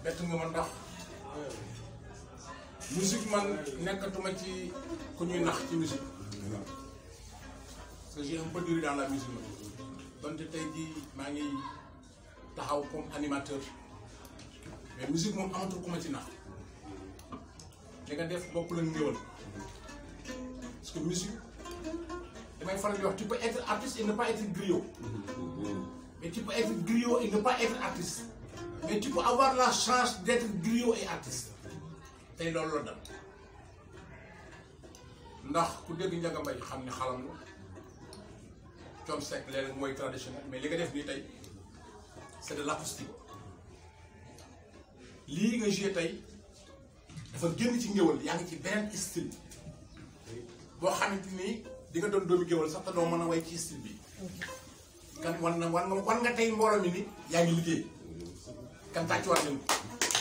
bett nga ma ndax musique man nekkatuma ci ku ñuy nax ci musique parce que j'ai un peu duré dans la musique la donte tey jii maa ngi taxaw comme animateur mais musique moom amatul ku ma ci nax li nga def bopp la ngéwal parce que musique damay faral di wax tu peux être artiste et ne pas être griot mais tu peux être griot et ne pas être artiste mais tu peux avoir la chance d'être griot et artiste tey loolu la dal ndax ku dégg Ndiaga Mbaye xam ne xalam la Thione Seck léeg mooy traditionnel mais li nga def nii tey c'est de l'acoustique lii nga joué tey dafa génn ci ngéwal yaa ngi ci beneen style boo xamante ni di nga doon doomi géwal sax te doo mën a way ci style bi kan wan na wan nga wan nga tey mbooloo mi ni yaa ngi liggéey kan tàccuwaat leen ko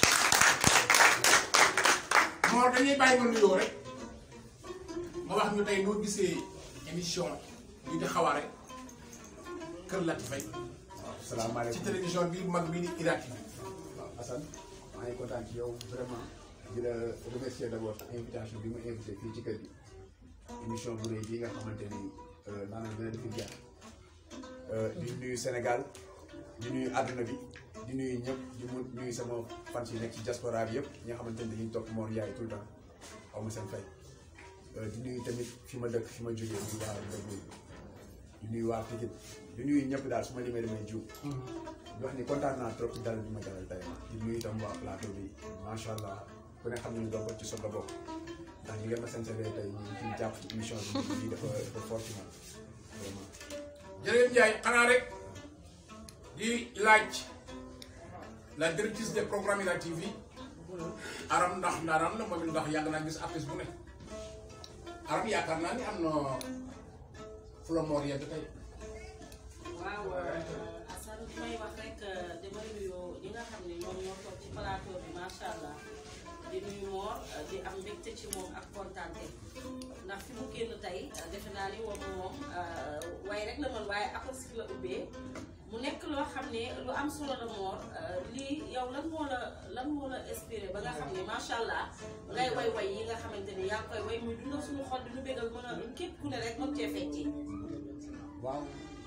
moo dañuy bàyyi nga nuyoo rek nga wax ñu tey noo gisee émission bi di xawaare Kër Laty Faye ci salaamaaleykum télévision bi mag bi ni Ira TV waaw Assane maa ngi kontaan ci yow vraiment di la remercier d' abord invitation bi ma invité fii ci kër gi émission bu rëy bii nga xamante ni maanaam dina defi jaar di nuyu Sénégal di nuyu àdduna bi di nuyu ñëpp di mu nuyu sama fans yi nekk ci diaspora bi yëpp ñi nga xamante ni dañuy topp Mor Ndiaye tout le temps xaw ma seen fay di nuyu tamit fi ma dëkk fi ma jógee di waa Ndeye di nuyu waa Pikine di nuyu ñëpp daal su ma limee damay jiw. di wax ni kontaan naa trop ci dal bi ma dalal tey di nuyu itam waa plateau bi macha allah ku ne xam nañu doon ko ci soog a bokk ndax ñi ngeen ma sensibiliser tey ñu ngi ciy jàpp ci émission bi lii dafa dafa fort ci man vraiment. jërëjëf Ndiaye xanaa rek di laaj la directrice des programmes Ira TV aram ndax ndaaraan la moom it ndax yàgg naa gis artiste bu ne aram yaakaar naa ni am na fu la moor yegg tey waaw Assane bi may wax rek damay nuyu ñi nga xam ne ñoom ñoo toog ci plateau bi macha allah di nuyu Mor di am mbégte ci moom ak kontaante ndax fi mu génn tey defe naa ni moom moom waaye rek la mën waaye acoustique la ubbee mu nekk loo xam ne lu am solo la Mor lii yow lan moo la lan moo la inspiré ba nga xam ne macha allah ngay way way yi nga xamante ni yaa ngi koy way muy dundal suñu xol di ñu bégal mën a képp ku ne rek mën cee fecci waaw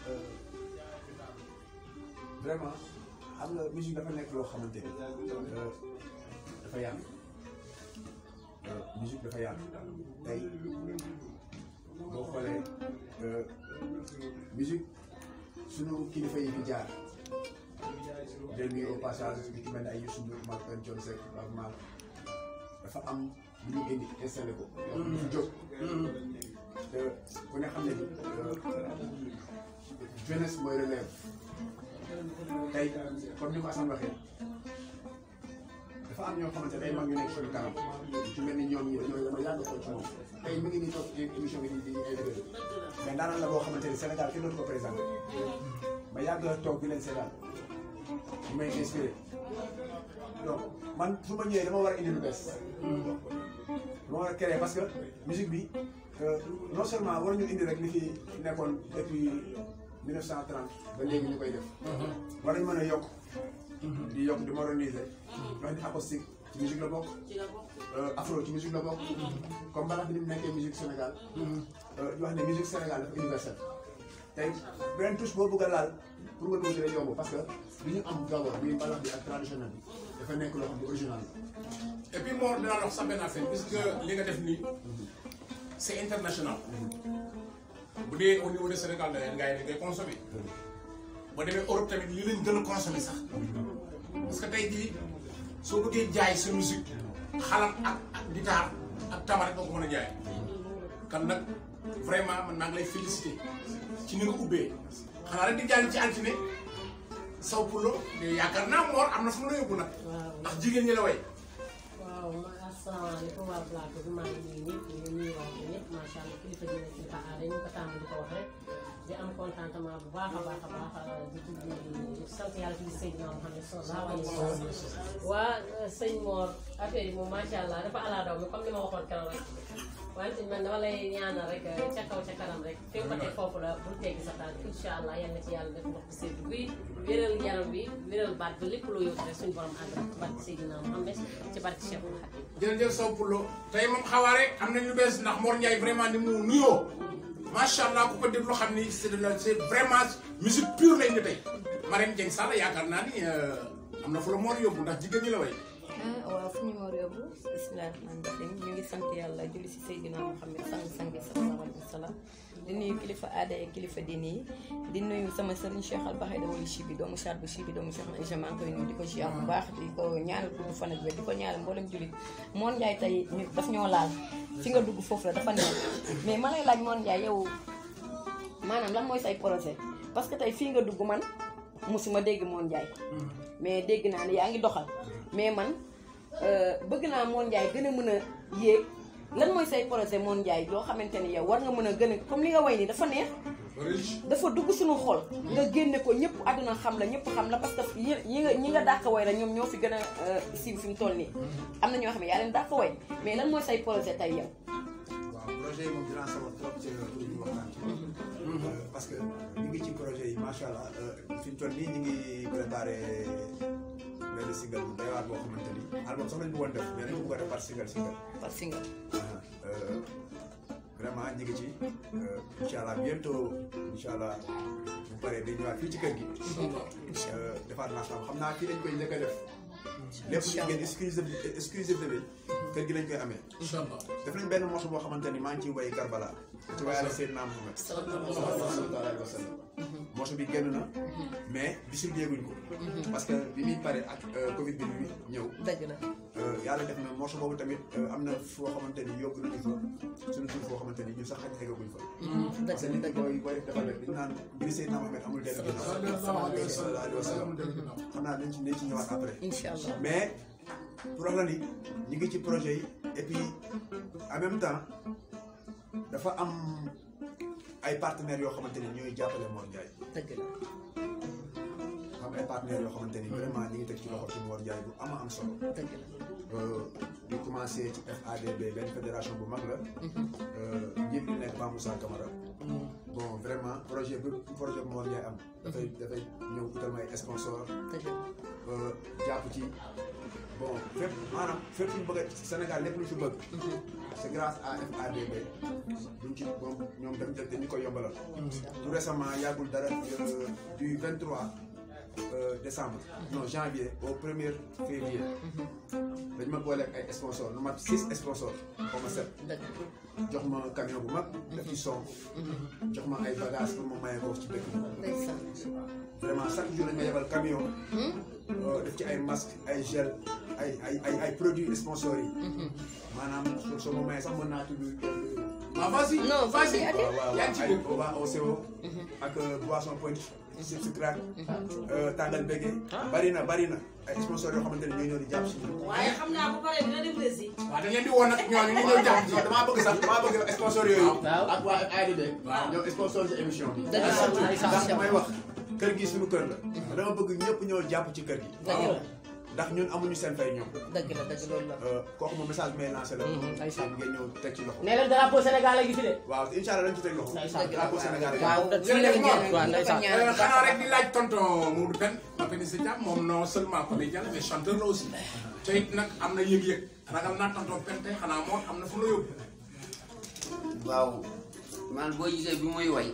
vraiment xam nga musique dafa nekk loo xamante ni dafa yàgg musique dafa yàgg tey boo xoolee musique sunu kilifa yi fi jaar del nuyu au passage bi ci mel ne ay Youssou Ndour Marc Antoine Thione Seck Baaba Maal dafa am lu ñu indi installé ko lu fi jóg te ku ne xam ne ni jeunesse mooy relève tey comme ni ko Assane waxee dafa am ñoo xamante day mag ñu nekk suñu kanam ci mel ni ñoom ñi dañoo dañoo yàgg ko ci moom tey mi ngi nii toog ci émission bi di di invité mais daanaka la boo xamante ni Sénégal kenn dootu ko présenté ma yàgg toog bi leen Sénégal ñu may inspiré donc man su ma ñëwee dama war a indi lu bees dama war a créer parce que musique bi non seulement war ñu indi rek li fi nekkoon depuis 1930 ba léegi ñu koy def war nañu mën a yokk di yokk di moderniser wax ni acoustique ci musique la bokk ci la bokk afro ci musique la bokk comme balax bi ni mu nekkee musique Sénégal di wax ne musique Sénégal dafa universelle tey beneen touche boo bëgg a laal pour nga dugg ci day yomb parce que li ñu am d'abord muy mbalax bi ak traditionnel bi dafa nekk loo xam ne original et puis Mor dinaa wax sax benn affaire puisque li nga def nii c'est international bu dee au niveau de Sénégal da ngay da ngay consommer boo demee Europe tamit lii lañ gën a consommer sax parce que tey jii soo bëggee jaay sa musique xalam ak ak guitare ak tama rek nga ko mën a jaay kan nag vraiment man maa ngi lay féliciter ci ni nga ubbee xanaa rek di jàll ci altine saw pulo mais yaakaar naa Mor am na fu mu la yóbbu nag ndax jigéen ñi la way waaw ma asalaamaaleykum waa plateau bi maa ngi nuyu ñëpp di nuyu waa ñëpp macha allah kilifa dina kilifa aada ñu ko tàmm di ko wax rek di am contentement bu baax a baax a baax di di sant yàlla ci Seydina Muhammad sallallahu alayhi wa sallam waa sëñ Mor affaire yi moom macha allah dafa ala daw mi comme li ma waxoon keroog rek wante man dama lay ñaanal rek ca kaw ca kanam rek fi nga ko teg foofu la bul teggi sa tànk incha allah yal na ci yàlla def ndox bu sedd bi wéral yaram bi wéral baat bi lépp loo yóbbu rek suñu borom ànd ak ci barke Seydina Muhammad ci barke Cheikhul Khadim jërëjëf Sow Poulo tey moom xawaare am na ñu bees ndax Mor Ndiaye vraiment ni mu nuyoo macha allah ku ko déglu xam ni c'est de la c'est vraiment musique pure lay indi tey Marème Dieng Sall yaakaar naa ni am na fu la Mor yóbbu ndax jigéen ñi la way ah waaw fu ñu war a yóbbu bisimilah rahmaani rahim ñu ngi sant yàlla julli si Seydina Muhammad sang-sang bi sallallahu alayhi wa sallam di nuyu kilifa aada yi kilifa diine yi di nuyu sama sëriñ Cheikh Al Baxe dama li Chibi doomu Char bu Chibi doomu Cheikh Aïcha maa ngi koy nuyu di ko ziar bu baax di ko ñaanal gudd fan ak wér di ko ñaanal mboolem jullit Moon Njaay tey ñu daf ñoo laal fi nga dugg foofu la dafa neex mais ma lay laaj Moon Njaay yow maanaam lan mooy say projet parce que tey fii nga dugg man musuma dégg Moon Njaay mais dégg naa ne yaa ngi doxal mais man bëgg naa Moon Njaay gën a mën a yéeg lan mooy say projet Moon Njaay loo xamante ni yow war nga mën a gën a comme li nga way nii dafa neex dafa dugg suñu xol nga génne ko ñëpp àdduna xam la ñëpp xam la parce que yi ñi nga ñi nga dàq way la ñoom ñoo fi gën a siiw fi mu toll nii am na ñoo xam ne yaa leen dàq way mais lan mooy say projet tey yow waaw projet yi moom dinaa sawar trop ci pour ñu waxtaan ci. parce que ñu ngi ci projet yi macha allah fi mu toll nii ñu ngi préparé benn single bu doy waar boo xamante ni album sax lañ bëggoon def mais dañ ko bëgg a def par single single. par single vraiment ñu ngi ci incha allah bientôt incha allah bu paree day ñëwaat fii ci kër gi. defaat naa xam xam naa fii lañ koy njëkk a def. lépp lu ngeen exclusive exclusive bi kër gi lañ koy amee. incha allah def nañ benn morceau boo xamante ni maa ngi ciy way Karbala. ci wayale Seydina Muhammad sallallahu alayhi wa sallam. morceau bi génn na. mais distribué guñ ko. parce que bi muy pare ak Covid bi muy ñëw. dëgg la yàlla def na morceau boobu tamit am na foo xamante ni yóbbu nañu fa suñu tur foo xamante ni ñun sax xaj eggaguñ fa. parce que nit ñi booy booy def defal rek dañu naan mbiri Seydina Muhammad amul dellu ginnaaw. sallallahu alayhi wa sallam xam naa dañ ci dañ ci ñëwaat après. incha allah mais pour wax la ni ñu ngi ci projet yi et puis en même temps dafa am ay partenaires yoo xamante ni ñooy jàppale Mor Ndiaye. dëgg la am ay partenaires yoo xamante ni vraiment ñu ngi teg ci loxo ci Mor Ndiaye bu ama am solo. dëgg la di commencé ci FADB benn fédération bu mag la. njiit li nekk Ba Moussa Camara. bon vraiment projet bu projet bu Mor Ndiaye am. dafay dafay ñëw utal may sponsor dëgg la jàpp ci bon fépp maanaam fépp fu ñu bëgg a Sénégal lépp lu ñu fi bëgg. c'est grâce à FADB. duñ ci moom ñoom dañ jël dañu ko yombalal. tout récemment yàggul dara du 23 décembre. non janvier au premier février. dañ ma booleeg ay sponsors lu mat six sponsors xaw ma set. dëgg jox ma camion bu mag. def ci son. jox ma ay bagages pour ma maye ko ci dëkk bi. ndeysaan vraiment chaque jour dañ ma yebal camion. def ci ay masques ay gel ay ay ay ay produits sponsors yi. maanaam soo soo ma mayee sax mën naa tudd. ah vas-y non vas-y vas-y ati waaw waaw yaa ngi ci ay biir. waa OCO. ak boisson point chips crack. tàngal bége. bari na bari na ay sponsors yoo xamante ne ñoo ñëw di jàpp si ñun. waaye xam naa bu paree dina dem Brésil. waaw dañ leen di woon nag ñooñu ñu ñëw jàpp ci. non damaa bëgg sax damaa bëgg sponsor yooyu. waaw. ak waa ADB. waaw. ñoo sponsor ci émission bi. dëgg la ndax damay wax kër gi suñu kër la. dama bëgg ñëpp ñëw jàpp ci kër gi. dëgg la ndax ñun amuñu seen fay ñoom. dëgg la dëgg loolu la kooku moom message bi may lancé la. ndeysaan. ngeen ñëw teg ci loxo. nee leen drapeau Sénégal la gi fi de waaw incha allah dañ ci teg loxo. Ndeysaan. drapeau Sénégal yi. waaw fii la ñu génn waaw ndeysaan Euh, xanaa rek di laaj tonton Moudou Pène Papis Thiam moom non seulement comédien la mais chanteur la aussi te it nag am na yëg-yëg ragal naa tonton Pène tey xanaa moo am na fu la yóbbu. waaw man boo gisee bi muy way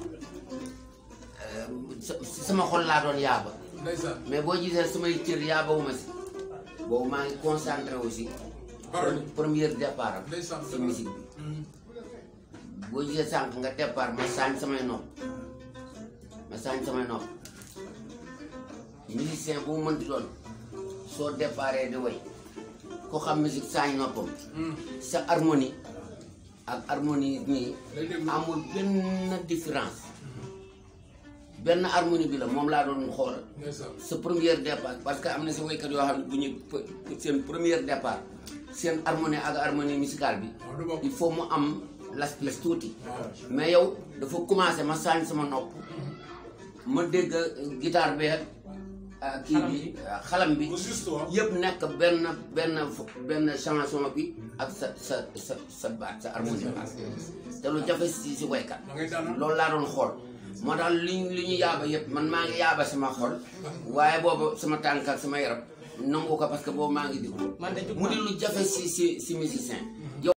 sa- sama xol laa doon yaaba ndeysaan mais boo gisee samay cër yaabawuma si boobu maa ngi concentré aussi Parole. première départ am ndeysaan si musique bi boo gisee sànq nga départ ma saañ samay nopp ma saañ samay nopp musicien bu mu mënti doon soo déparé di way ko xam musique saañ noppam sa harmonie ak harmonie nii Day déglu. amul benn différence benn harmonie bi la moom laa doon xool ndeysaan sa première départ parce que am na si waykat yoo xam ne bu ñu seen première départ seen harmonie ak harmonie musicale bi waaw du bokk il faut mu am las plus tuuti mais yow dafa commencé ma saañ sama nopp ma dégg guitare bi ak kii bi xalam bi bu juste waaw. yëpp nekk benn benn benn chanson bi ak sa sa sa sa baat sa harmonie baat te lu jafe si si waykat da ngay daanal. loolu laa doon xool moo tax li li ñu yaaba yëpp man maa ngi yaaba sama xol waaye boobu sama tànk ak sama yaram nangu ko parce que boobu maa ngi déglu man de jug mu di lu jafe si si si musicien